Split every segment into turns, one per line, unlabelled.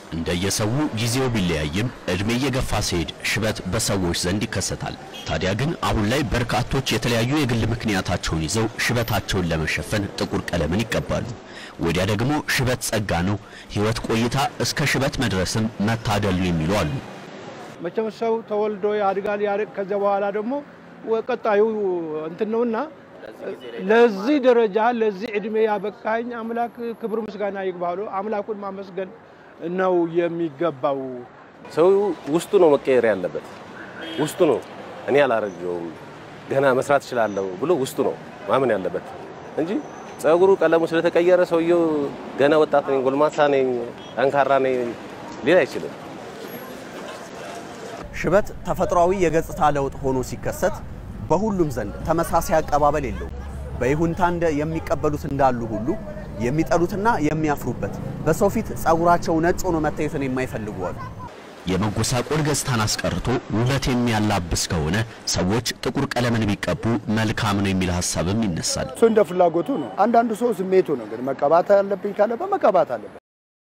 እንደየሰው ጊዜው ቢለያይም እድሜ እየገፋ ሲሄድ ሽበት በሰዎች ዘንድ ይከሰታል። ታዲያ ግን አሁን ላይ በርካቶች የተለያዩ የግል ምክንያታቸውን ይዘው ሽበታቸውን ለመሸፈን ጥቁር ቀለምን ይቀባሉ። ወዲያ ደግሞ ሽበት ጸጋ ነው፣ ሕይወት ቆይታ እስከ ሽበት መድረስም መታደል ነው የሚሉ አሉ።
መቼም ሰው ተወልዶ ያድጋል። ያድግ ከዚያ በኋላ ደግሞ ቀጣዩ እንትን ነውና ለዚህ ደረጃ ለዚህ እድሜ ያበቃኝ አምላክ ክብር ምስጋና ይግባሉ። አምላኩን ማመስገን ነው የሚገባው።
ሰው ውስጡ ነው መቀየር ያለበት። ውስጡ ነው እኔ አላረጀውም ገና መስራት እችላለሁ ብሎ ውስጡ ነው ማመን ያለበት እንጂ ጸጉሩ ቀለሙ ስለተቀየረ ሰውየው ገና ወጣት ነኝ፣ ጎልማሳ ነኝ፣ ጠንካራ ነኝ ሊል አይችልም።
ሽበት ተፈጥሯዊ የገጽታ ለውጥ ሆኖ ሲከሰት በሁሉም ዘንድ ተመሳሳይ አቀባበል የለውም። በይሁንታ እንደ የሚቀበሉት እንዳሉ ሁሉ የሚጠሉትና የሚያፍሩበት በሰው ፊት ጸጉራቸው ነጭ ሆኖ መታየትን የማይፈልጉ አሉ።
የመጎሳቆል ገጽታን አስቀርቶ ውበት የሚያላብስ ከሆነ ሰዎች ጥቁር ቀለምን ቢቀቡ መልካም ነው የሚል ሀሳብም ይነሳል።
እሱ እንደ ፍላጎቱ ነው። አንዳንዱ ሰው ስሜቱ ነው። እንግዲህ መቀባት አለብኝ ካለ በመቀባት አለበት።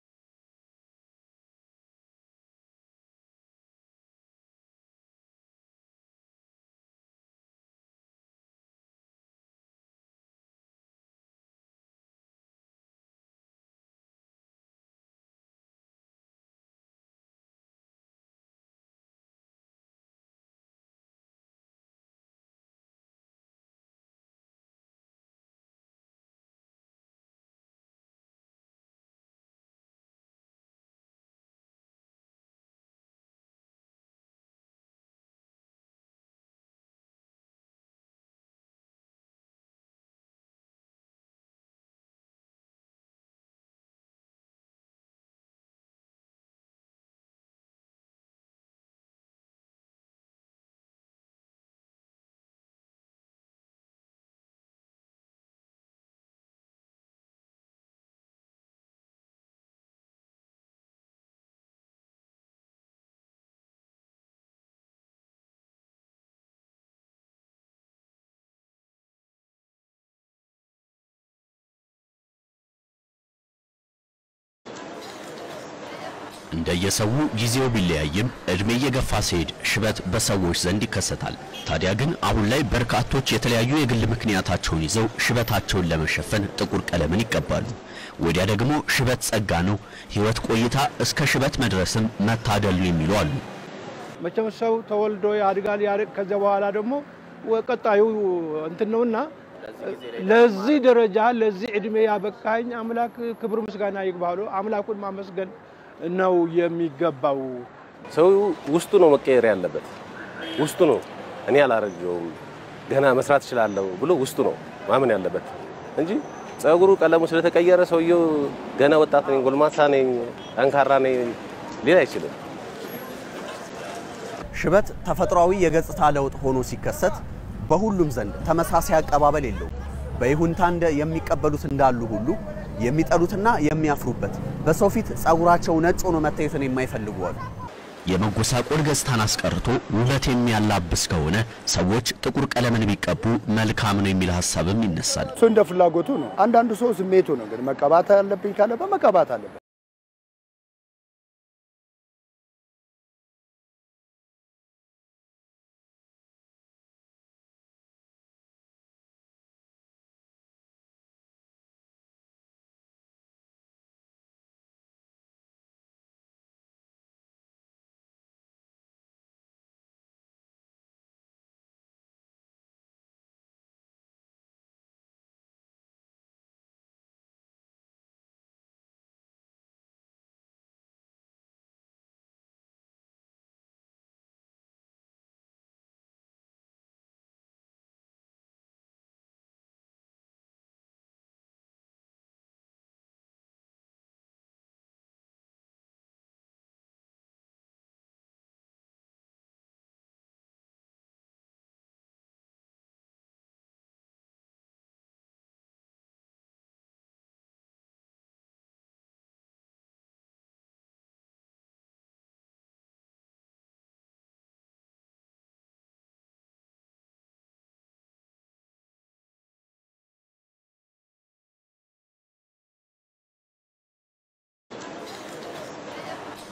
እንደየሰው ጊዜው ቢለያይም እድሜ እየገፋ ሲሄድ ሽበት በሰዎች ዘንድ ይከሰታል። ታዲያ ግን አሁን ላይ በርካቶች የተለያዩ የግል ምክንያታቸውን ይዘው ሽበታቸውን ለመሸፈን ጥቁር ቀለምን ይቀባሉ። ወዲያ ደግሞ ሽበት ጸጋ ነው፣ ሕይወት ቆይታ እስከ ሽበት መድረስም መታደል ነው የሚሉ አሉ።
መቼም ሰው ተወልዶ ያድጋል። ያድግ ከዚያ በኋላ ደግሞ ቀጣዩ እንትን ነውና ለዚህ ደረጃ ለዚህ እድሜ ያበቃኝ አምላክ ክብር ምስጋና ይግባሉ። አምላኩን ማመስገን ነው የሚገባው።
ሰው ውስጡ ነው መቀየር ያለበት። ውስጡ ነው እኔ አላረጀውም ገና መስራት እችላለሁ ብሎ ውስጡ ነው ማመን ያለበት እንጂ ጸጉሩ ቀለሙ ስለተቀየረ ሰውየው ገና ወጣት ነኝ፣ ጎልማሳ ነኝ፣ ጠንካራ ነኝ ሊል አይችልም።
ሽበት ተፈጥሯዊ የገጽታ ለውጥ ሆኖ ሲከሰት በሁሉም ዘንድ ተመሳሳይ አቀባበል የለውም። በይሁንታ እንደ የሚቀበሉት እንዳሉ ሁሉ የሚጠሉትና የሚያፍሩበት በሰው ፊት ጸጉራቸው ነጭ ሆኖ መታየትን የማይፈልጉ አሉ።
የመጎሳቆል ገጽታን አስቀርቶ ውበት የሚያላብስ ከሆነ ሰዎች ጥቁር ቀለምን ቢቀቡ መልካም ነው የሚል ሀሳብም ይነሳል።
እሱ እንደ ፍላጎቱ ነው። አንዳንዱ ሰው ስሜቱ ነው። እንግዲህ መቀባት አለብኝ ካለ በመቀባት አለበት።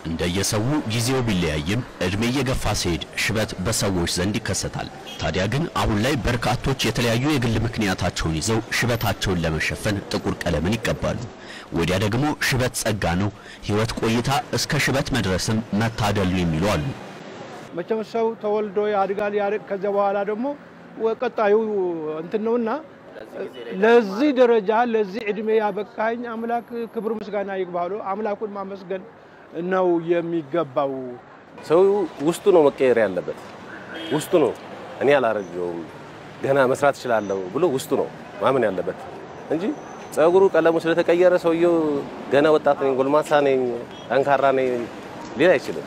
እንደየሰው ጊዜው ቢለያይም እድሜ እየገፋ ሲሄድ ሽበት በሰዎች ዘንድ ይከሰታል። ታዲያ ግን አሁን ላይ በርካቶች የተለያዩ የግል ምክንያታቸውን ይዘው ሽበታቸውን ለመሸፈን ጥቁር ቀለምን ይቀባሉ። ወዲያ ደግሞ ሽበት ጸጋ ነው፣ ሕይወት ቆይታ እስከ ሽበት መድረስም መታደል ነው የሚሉ አሉ።
መቼም ሰው ተወልዶ ያድጋል። ያድግ ከዚያ በኋላ ደግሞ ቀጣዩ እንትን ነውና ለዚህ ደረጃ ለዚህ እድሜ ያበቃኝ አምላክ ክብር ምስጋና ይግባሉ። አምላኩን ማመስገን ነው የሚገባው።
ሰው ውስጡ ነው መቀየር ያለበት። ውስጡ ነው እኔ አላረጀውም ገና መስራት እችላለሁ ብሎ ውስጡ ነው ማመን ያለበት እንጂ ጸጉሩ ቀለሙ ስለተቀየረ ሰውየው ገና ወጣት ነኝ፣ ጎልማሳ ነኝ፣ ጠንካራ ነኝ ሊል አይችልም።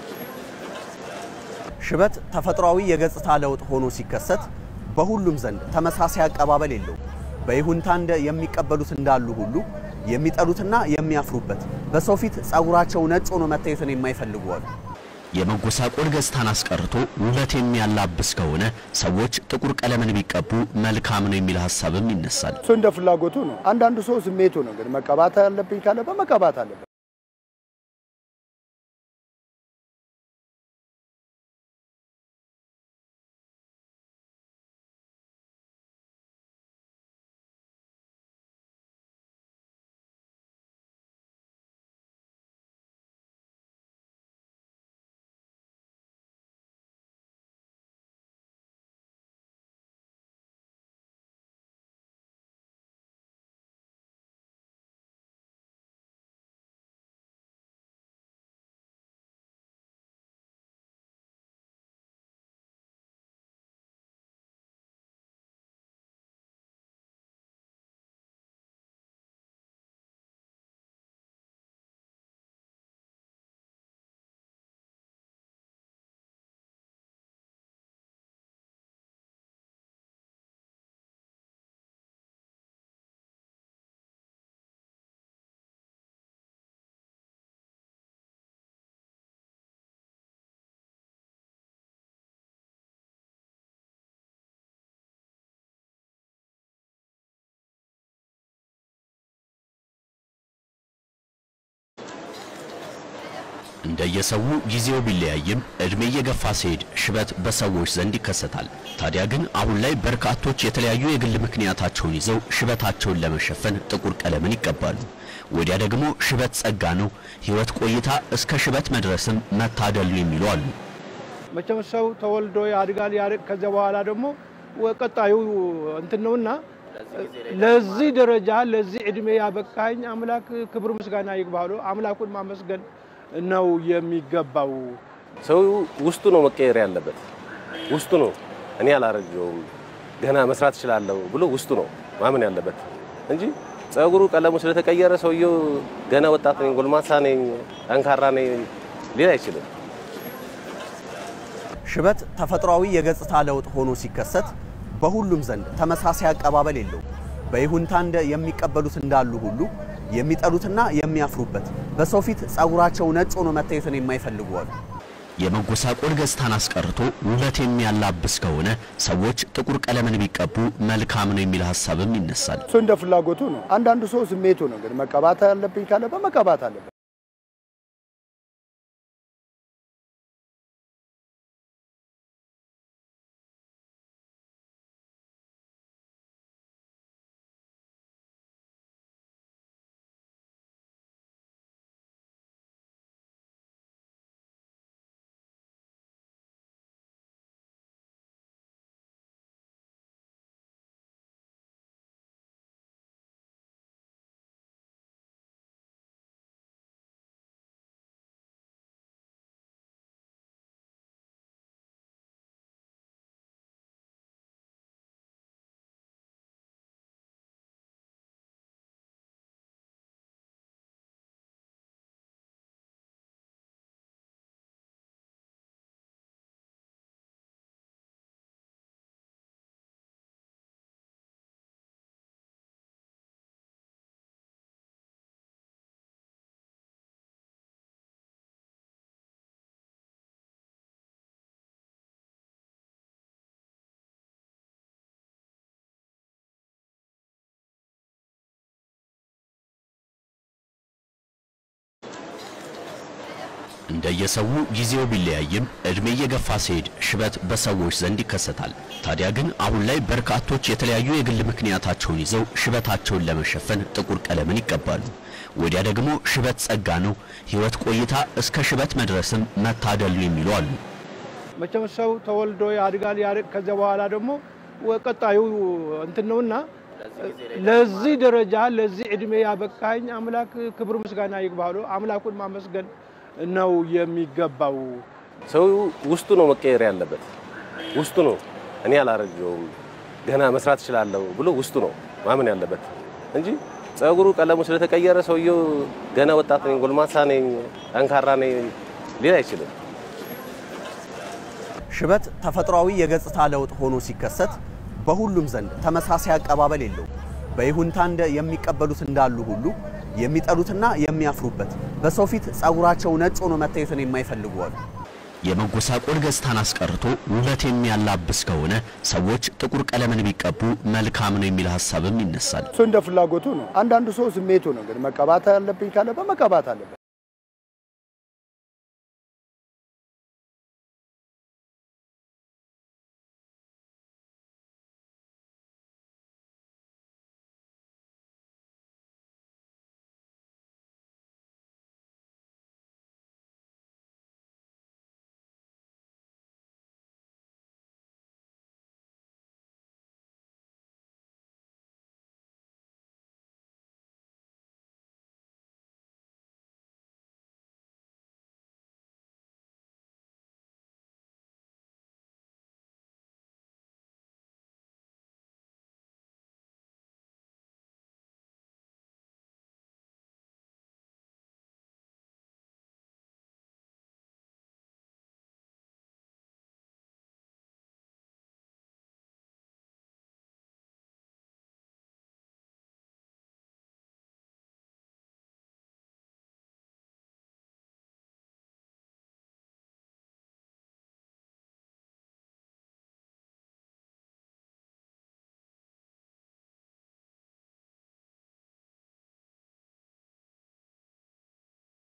ሽበት ተፈጥሯዊ የገጽታ ለውጥ ሆኖ ሲከሰት በሁሉም ዘንድ ተመሳሳይ አቀባበል የለውም። በይሁንታ እንደ የሚቀበሉት እንዳሉ ሁሉ የሚጠሉትና የሚያፍሩበት በሰው ፊት ጸጉራቸው ነጭ ሆኖ መታየትን የማይፈልጉ አሉ።
የመጎሳቆል ገጽታን አስቀርቶ ውበት የሚያላብስ ከሆነ ሰዎች ጥቁር ቀለምን ቢቀቡ መልካም ነው የሚል ሀሳብም ይነሳል።
እሱ እንደ ፍላጎቱ ነው። አንዳንዱ ሰው ስሜቱ ነው። እንግዲህ መቀባት አለብኝ ካለ በመቀባት አለበት።
እንደየሰው ጊዜው ቢለያይም እድሜ እየገፋ ሲሄድ ሽበት በሰዎች ዘንድ ይከሰታል። ታዲያ ግን አሁን ላይ በርካቶች የተለያዩ የግል ምክንያታቸውን ይዘው ሽበታቸውን ለመሸፈን ጥቁር ቀለምን ይቀባሉ። ወዲያ ደግሞ ሽበት ጸጋ ነው፣ ሕይወት ቆይታ እስከ ሽበት መድረስም መታደል ነው የሚሉ አሉ።
መቼም ሰው ተወልዶ ያድጋል። ያድግ ከዚያ በኋላ ደግሞ ቀጣዩ እንትን ነውና ለዚህ ደረጃ ለዚህ እድሜ ያበቃኝ አምላክ ክብር ምስጋና ይግባሉ። አምላኩን ማመስገን ነው የሚገባው።
ሰው ውስጡ ነው መቀየር ያለበት። ውስጡ ነው እኔ አላረጀውም ገና መስራት እችላለሁ ብሎ ውስጡ ነው ማመን ያለበት እንጂ ጸጉሩ ቀለሙ ስለተቀየረ ሰውየው ገና ወጣት ነኝ፣ ጎልማሳ ነኝ፣ ጠንካራ ነኝ ሊል አይችልም።
ሽበት ተፈጥሯዊ የገጽታ ለውጥ ሆኖ ሲከሰት በሁሉም ዘንድ ተመሳሳይ አቀባበል የለውም። በይሁንታ እንደ የሚቀበሉት እንዳሉ ሁሉ የሚጠሉትና የሚያፍሩበት በሰው ፊት ጸጉራቸው ነጭ ሆኖ መታየትን የማይፈልጉ አሉ።
የመጎሳቆል ገጽታን አስቀርቶ ውበት የሚያላብስ ከሆነ ሰዎች ጥቁር ቀለምን ቢቀቡ መልካም ነው የሚል ሀሳብም ይነሳል።
እሱ እንደ ፍላጎቱ ነው። አንዳንዱ ሰው ስሜቱ ነው። እንግዲህ መቀባት አለብኝ ካለ በመቀባት አለበት።
እንደየሰው ጊዜው ቢለያይም እድሜ እየገፋ ሲሄድ ሽበት በሰዎች ዘንድ ይከሰታል። ታዲያ ግን አሁን ላይ በርካቶች የተለያዩ የግል ምክንያታቸውን ይዘው ሽበታቸውን ለመሸፈን ጥቁር ቀለምን ይቀባሉ። ወዲያ ደግሞ ሽበት ጸጋ ነው፣ ሕይወት ቆይታ እስከ ሽበት መድረስም መታደል ነው የሚሉ አሉ።
መቼም ሰው ተወልዶ ያድጋል። ያድግ ከዚያ በኋላ ደግሞ ቀጣዩ እንትን ነውና ለዚህ ደረጃ ለዚህ እድሜ ያበቃኝ አምላክ ክብር ምስጋና ይግባሉ። አምላኩን ማመስገን ነው የሚገባው።
ሰው ውስጡ ነው መቀየር ያለበት። ውስጡ ነው እኔ አላረጀውም ገና መስራት እችላለሁ ብሎ ውስጡ ነው ማመን ያለበት እንጂ ጸጉሩ ቀለሙ ስለተቀየረ ሰውየው ገና ወጣት ነኝ፣ ጎልማሳ ነኝ፣ ጠንካራ ነኝ ሊል አይችልም።
ሽበት ተፈጥሯዊ የገጽታ ለውጥ ሆኖ ሲከሰት በሁሉም ዘንድ ተመሳሳይ አቀባበል የለውም። በይሁንታ እንደ የሚቀበሉት እንዳሉ ሁሉ የሚጠሉትና የሚያፍሩበት በሰው ፊት ጸጉራቸው ነጭ ሆኖ መታየትን የማይፈልጉ አሉ።
የመጎሳቆል ገጽታን አስቀርቶ ውበት የሚያላብስ ከሆነ ሰዎች ጥቁር ቀለምን ቢቀቡ መልካም ነው የሚል ሀሳብም ይነሳል።
እሱ እንደ ፍላጎቱ ነው። አንዳንዱ ሰው ስሜቱ ነው። እንግዲህ መቀባት አለብኝ ካለ በመቀባት አለበት።